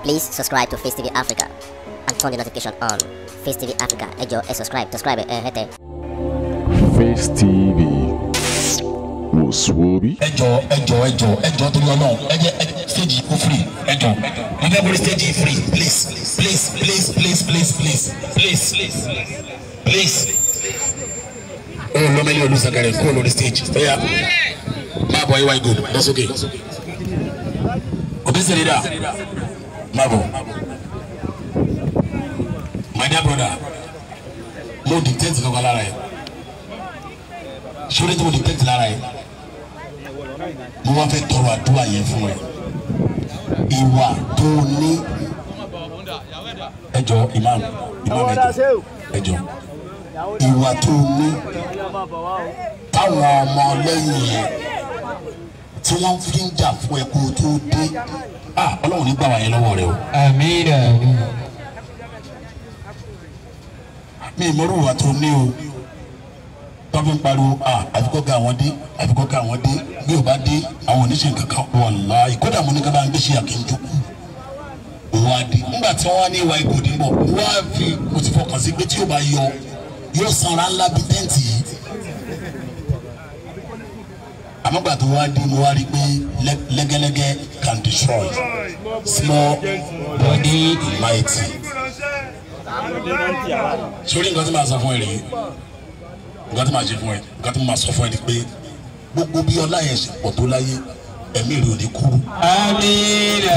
Please subscribe to Face TV Africa and turn the notification on. Face TV Africa, ẹ jọ̀ọ́ ẹ subscribe, subscribe ẹ hẹ́tẹ̀. Face TV wò sùwòbí. ẹjọ ẹjọ ẹjọ ẹjọ torí Ọlọ́run ẹjẹ stage kò free ẹjọ mo fẹ́ borí stage yìí free please please please please please please please please. o lọmọlẹ olùsàkàrẹ kó lórí stage fẹyà máa bọ ay good that's okay òbí sèré dà máa bọ my dear brother mo dictate kankan lára yẹ sórí tí mo dictate lára yẹ mo wá fẹ́ tọrọ àdúrà yẹn fún ẹ ìwà tó ní ẹjọ imam imam ẹjọ ẹjọ ìwà tó ní táwọn ọmọ lẹ́yìn yẹn tí wọ́n fi ń jà fún ẹ kó o tó dé ah ọlọ́run ní gbà wá yẹn lọ́wọ́ rẹ o Amina. mi ìmọ̀rú ìwà tó ní o tọ́fi ń pariwo ah àfikọ́ ga àwọn dé àfikọ́ ga àwọn dé bí o bá dé àwọn oníṣẹ́ kankan wàláhì kódà mo ní ká bá ń gbéṣẹ́ àkínjókù òun á dé nígbà tí wọ́n wá ní ìwà ìgòdì ń bọ̀ wọ́n á fi mo ti fọkàn sí pé tí o bá yọ yóò sanra ńlá bíi tẹ́ǹtì yìí àmọ́gbà tó wá dé mo wá rí i pé lẹ́- lẹ́gẹ́lẹ́gẹ́ can destroy small body mighty sórí nǹkan tí màá sọ fún ẹ rèé nǹkan tí màá ṣe fún ẹ nǹkan tí màá sọ fún ẹ ni pé gbogbo bí ọlá yẹn ṣe pọ̀ tó láyé ẹ̀mí rẹ̀ ò ní kúrú. Amina.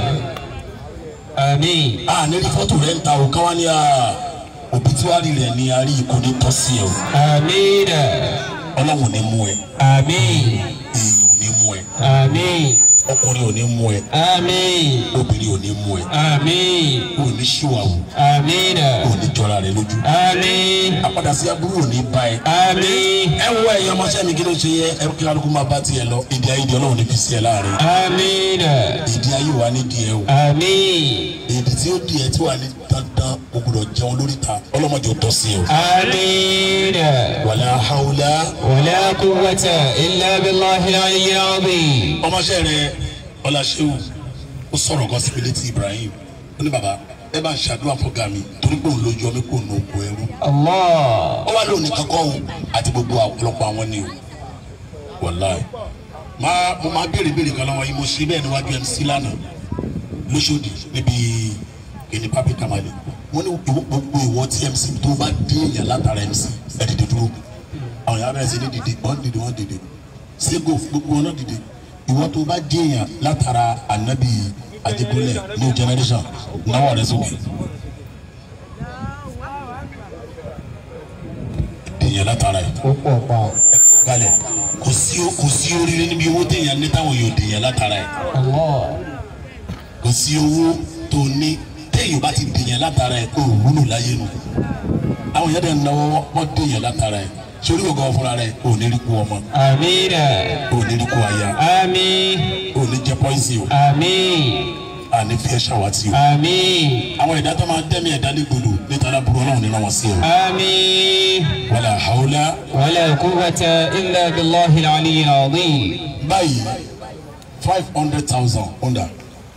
Amin. a ní rí fọ́tò rẹ̀ ń ta o káwá ní a òbítúwárì rẹ̀ ní a rí ikú ní tọ́sí ẹ o Amina. ọlọ́run ò ní mú ẹ Amin. èèyàn ò ní mú ẹ Amin. ọkùnrin ò ní mú ẹ Amin. obìnrin ò ní mú ẹ Amin. ò ní ṣíwàwù Amina. ò ní jọra rẹ lójú Amin. àpàdà sí aburú ò ní bá ẹ. Amin. ẹ wo ẹ̀yin ọmọọṣẹ́ mi kí ló ṣe yẹ ẹ kí kálukú máa bá tiẹ̀ lọ ìdí ayé di ọlọ́run ní fi sí ẹ láàrin Amina. ìdí ayé wa ní di ẹ o Amin. èdè tí ó di ẹ tí wà ní dandan o gbọ́dọ̀ jẹun lórí ta ọlọ́mọdé ò tọ́ sí ẹ o. Amina. wàlá haúlá ولا قوة إلا بالله العلي العظيم ọmọọṣẹ́ rẹ ọláṣẹ́wù ó sọ̀rọ̀ kan síbi létí Ibrahim ó ní bàbá ẹ bá ń ṣàdúrà fọ́gà mi torí pé òun ló yọ mí kó nu oko ẹrú الله ó wá lónìí kankan o àti gbogbo ọ̀pọ̀lọpọ̀ àwọn ni o wàláì máa mo máa béèrè béèrè kan lọ́wọ́ yìí mo ṣe bẹ́ẹ̀ níwájú MC lánàá lóṣòdì níbi kìnìún pápí kamali wọ́n ní ìwọ- gbogbo ìwọ tí MC tó bá dín èèyàn látara MC ẹ dìde dúró àwọn yàrá ẹ̀ sì ní dìde wọ́n dìde wọ́n dìde sego gbogbo wọn náà dìde ìwọ tó bá dín èèyàn látara anabi Ajíbọ́lẹ̀ new generation náwó rẹ sókè. èèyàn látara ẹ̀ kalẹ̀ kò sí kò sí oríire níbi owó téèyàn ní táwọn yóò dèèyàn látara ẹ̀ الله kò sí owó tó ní téèyàn bá ti dèèyàn látara ẹ̀ kó wúlò láyé nu àwọn yẹn dẹ̀ ń náwó wọ́n dèèyàn látara ẹ̀ sórí gbogbo fúnra rẹ̀ ò ní rí kú ọmọ آمين ò ní rí kú aya آمين ò ní jẹ pọ́ìsì o آمين àní fi ẹ́ ṣàwátì o آمين àwọn ẹ̀dá tó máa dẹ́mi ẹ̀dá légbodò níta lábúrò ọlọ́run nínú wọn sí o آمين wàlà haúlá ولا قوة إلا بالله العلي العظيم báyìí five hundred thousand onda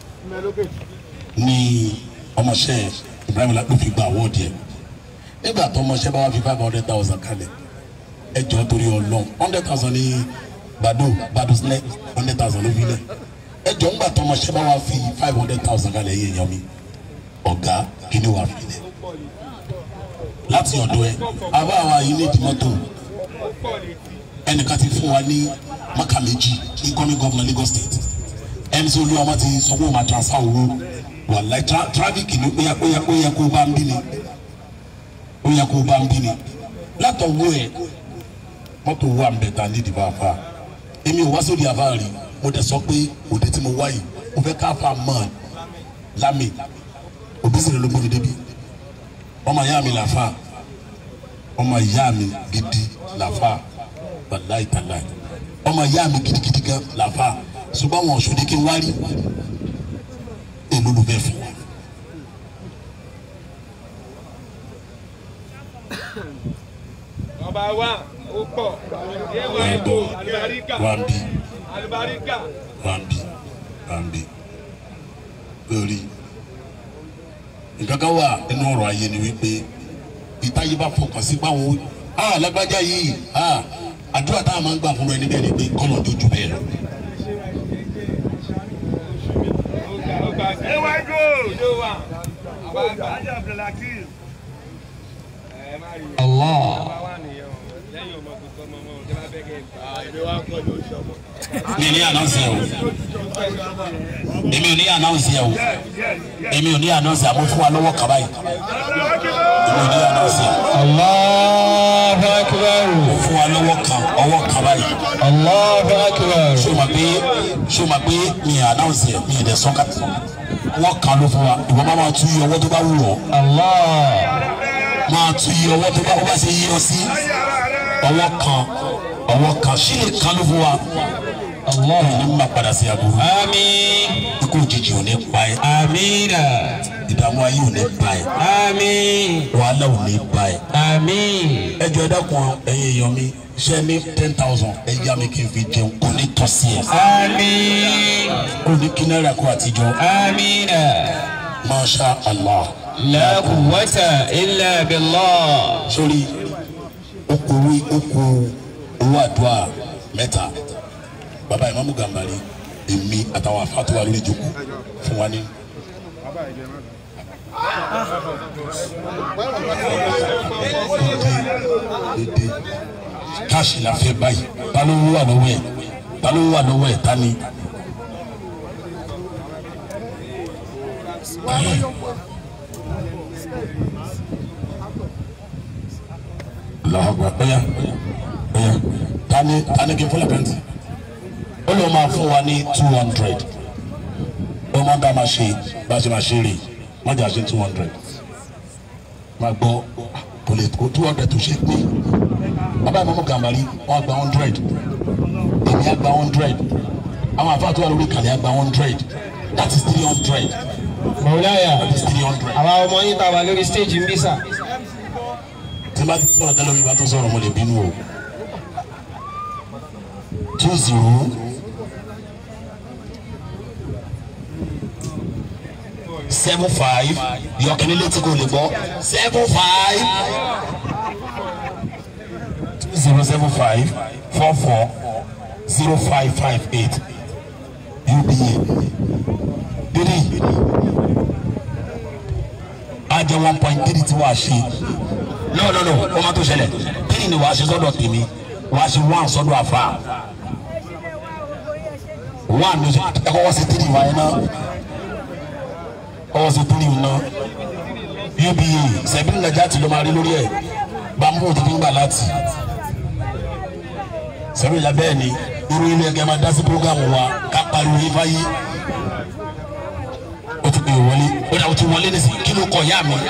ní ọmọọṣẹ́ Ibrahim ló fi gba awọ́ọ̀dì ẹ̀ nígbà tó ọmọọṣẹ́ bá wá fi five hundred thousand kalẹ̀ ẹ jọ torí Ọlọ́run hundred thousand ní bado bado sílẹ̀ hundred thousand ló fi lẹ̀ ẹ jọ ńgbà tó ọmọọṣẹ́ bá wá fi five hundred thousand kalẹ̀ yé èèyàn mi ọ̀gá kí ni wàá fi lẹ̀ láti ọ̀dọ̀ ẹ àbá àwa yìí ní ìdìmọ́tò ẹnìkan ti fún wa ní maka méjì incoming governor Lagos state ẹni tí olúwa wọn ti sọ pé wọn máa transfer owó wàláì tra traffic ni ó yẹ ó yẹ ó yẹ kó bá ń bí ni ó yẹ kó bá ń bí ni látọ̀wọ́ ẹ̀ mọ́tò wà ń bẹ̀ ta ní ìdìbò àfa èmi ò wá sórí àfa rí mo dẹ̀ sọ pé òde tí mo wá yìí mo fẹ́ káfa mọ́ lámì òbí sì rẹ̀ ló gbóni débi ọmọ ìyá mi làfa ọmọ ìyá mi gidi làfa wàláì tàláì ọmọ ìyá mi gidigidi gan làfa ṣùgbọ́n àwọn ọ̀ṣun ní kí n wá rí èlò ló bẹ́ẹ̀ fún wa. Ọba wa ó pọ̀. Yéwà ẹ ìbò bọ̀ àlùbáríkà. wá ń bí Àlùbáríkà. wá ń bí wá ń bí lórí nǹkan kan wà nínú ọ̀rọ̀ ayé ni wípé ìtayé bá fọkàn sí báwọn ah lágbájá yìí ah àdúrà tá a máa ń gbà fún ẹni bẹ́ẹ̀ ni pé kọ́nà tó ju bẹ́ẹ̀ lọ. Ewa go! Yo wa. Ajá Abdulhakeem. Ẹ má rí i. Allah. Bá wà nìyẹn o. Lẹ́yìn ọmọ tuntun ọmọ ọmọ tí wọ́n bẹ́ kẹ́ ẹ̀ bá. Èmi wá kọ́ ló ṣọmọ. mi ní ànánsì ẹ o èmi ò ní ànánsì ẹ o èmi ò ní ànánsì àmọ́ fún wa lọ́wọ́ kaba yìí èmi ò ní ànánsì ẹ Allahu akbar. fún wa lọ́wọ́ kan ọwọ́ kaba yìí Allahu akbar. ṣé o ma pé ṣé o ma pé mi ì ànánsì ẹ mi ì dẹ̀ sọ́ka ọwọ́ kan ló fún wa ìwọ máa máa tú iye ọwọ́ tó bá wù ọ́ Allah. máa tú iye ọwọ́ tó bá wọ́n bá ṣe yí ọ sí ọwọ́ kan ọwọ́ kan ṣílè kan ló fún wa Allah. ní ma padà sí aburú Àmín. ikú òjijì ò ní pa ẹ́ Amina. ìdààmú ayé ò ní pa ẹ́ Àmín. wàhálà ò ní pa ẹ́. Àmín. ẹ jọ̀ọ́ ẹ dákun ẹ̀yin èèyàn mi ṣe ní ten thousand ẹ yá mi kí n fi jẹun kò ní tọ́ sí ẹ Àmín. kò ní kí náírà kó àtijọ́ Amina. masha allah La quwwata illa billah. sórí okòwé okò owó àdúrà mẹ́ta bàbá ìmáàmù gàmbàrí èmi àtàwọn afáàtúwà lórí ìjókòó fún wa ní. dédé káàsì la fẹ́ báyìí ta ló wà lọ́wọ́ ẹ̀ ta ló wà lọ́wọ́ ẹ̀ ta ni. lọ́wọ́ ọ̀yà ọ̀yà tani tani kí n fọlọ́ pẹ́ntì ó lọ́ máa fún wa ní two hundred ó máa ń dá máa ṣe bá a ṣe máa ṣe rè wọ́n jà ṣe two hundred máa gbọ́ kò lè kó two hundred tó ṣe pé bàbá ìmọ̀mọ́ gàmbàrí wọ́n á gba hundred èmi á gba hundred àwọn àfáà tó wà lórí ìkàlẹ̀ á gba hundred that is three hundred Mọ̀láyà. that is three hundred. Àwa ọmọ yín tá a wà lórí stage ń bí sà. tí bá ti sọ̀rọ̀ tẹ́lẹ̀ mi bá tó sọ̀rọ̀ mo lè bínú o two zero seven five yọkìnní létí kò lè gbọ́ seven five two zero seven five four four zero five five eight uba dídì á jẹ́ one point three tí wàá ṣe no no no o ma tó ṣẹlẹ̀ three ni wàá ṣe sọ́dọ̀ tèmi wàá ṣe one sọ́dọ̀ àfa one ló ṣe ẹ kọ́kọ́ ṣe three wáyé náà kọ́kọ́ ṣe three náà uba sẹ́bí nàjà tí ló máa rí lórí ẹ̀ bambú tó fi ń gbà láti sẹ́bí nàjà bẹ́ẹ̀ ni irú ilé ẹgbẹ́ máa dá sí programu wa ká pariwo yín fáyé o ti pè é wọlé o dà o ti wọlé nísìnyí kí ló kọ ìyá mi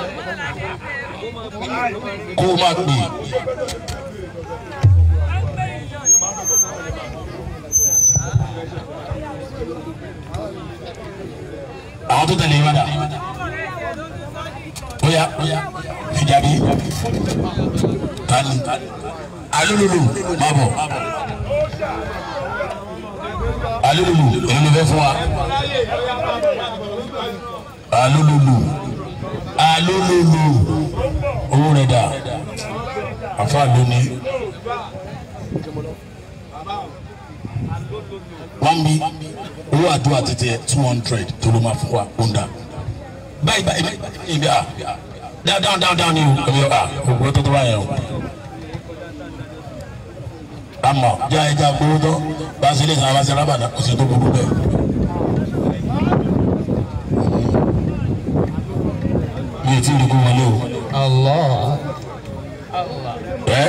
kó o máa pè àwọn tó tẹ̀lé ìwádà bóyá fìjàbí tani alólùlù má bọ̀ alólùlù èyí ló fẹ́ fún wa alólùlù alólùlù owó rẹ̀ dà àfa lónìí wọ́n bí owó àdúrà títí ẹ̀ two hundred tó ló máa fún wa ó ń dà báyìí báyìí ibi à dáhùn dáhùn dáhùn dáhùn ni o ẹ̀mí à ògbó tó tó bá yẹn o àmọ́ já ẹja gbowó tó bá a ṣe lè sàn án bá a ṣe rábàdà kò sí tó gbogbo bẹ́ẹ̀. mi ò tí ì rí kó wọlé o Allah. ẹ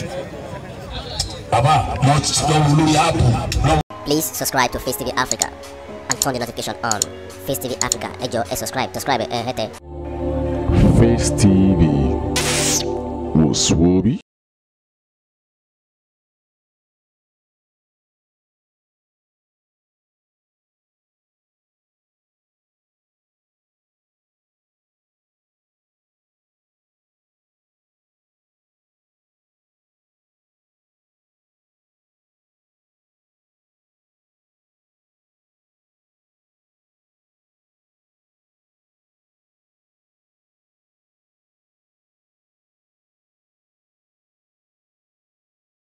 bàbá lọ lọ wo lórí áàpù lọ. Please subscribe to Face TV Africa and turn the notification on. Face TV Africa, ẹ jọ̀ọ́ ẹ subscribe, subscribe ẹ hẹ́tẹ̀. Face TV was Swoby.